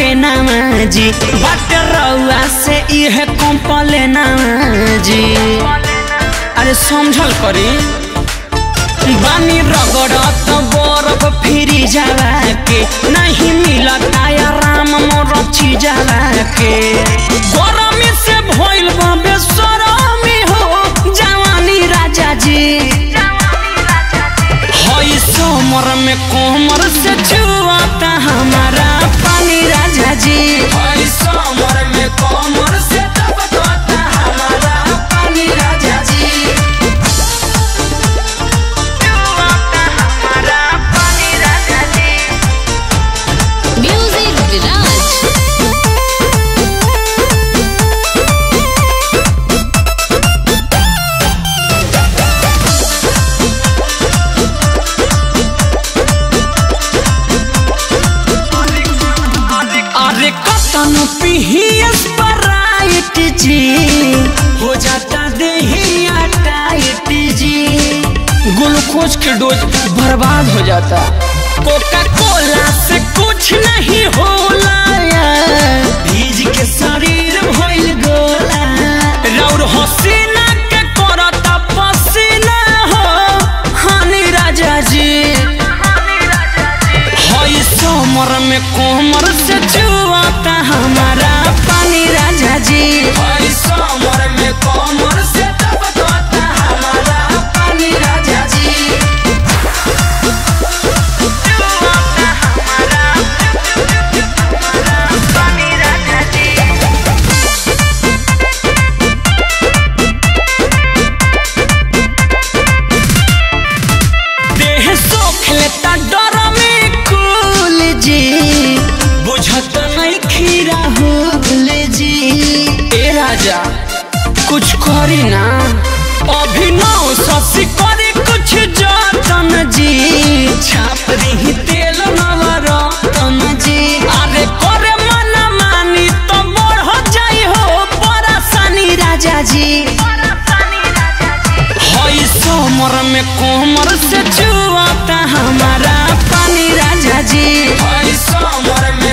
के नामा जी बाटे रउआ से इहे कंपले नामा जी अरे समझल करी बानी रगड़त बरफ फिरी जाला के नहीं मिलत आराम मोर जाला के गरमी से भइल बा बेसरमी हो जवानी राजा जी हई सोमर में कोमर से छुआता हमारा पानी राजा जी हई सोमर में कोमर से टपकता हमारा पानी राजा जी छुआता हमारा पानी राजा जी Music Viraj. अरे कतन पिहियस पराइट जी हो जाता देहिया टाइट जी ग्लूकोज के डोज बर्बाद हो जाता कोका कोला से कुछ नहीं होला भीज के शरीर भइल गोला रौर हसीना के करता पसीना हो हानि राजा जी हई सोमर में कोमर से छुआता हमारा पानी राजा जी हई सोमर में कोमर से टपकता हमारा पानी राजा जी छुआता हमारा पानी राजा जी देह सोख लेता डर में कुल जी बुझत नहीं खीरा होल जी ए राजा कुछ करी ना अभिनव शशि करी कुछ जतन जी छाप दी तेल नवरतन जी अरे करे मन मानी तो बढ़ जाई हो परेशानी राजा जी हई सोमर में कोमर से छुआता हमारा पानी राजा जी हई सोमर में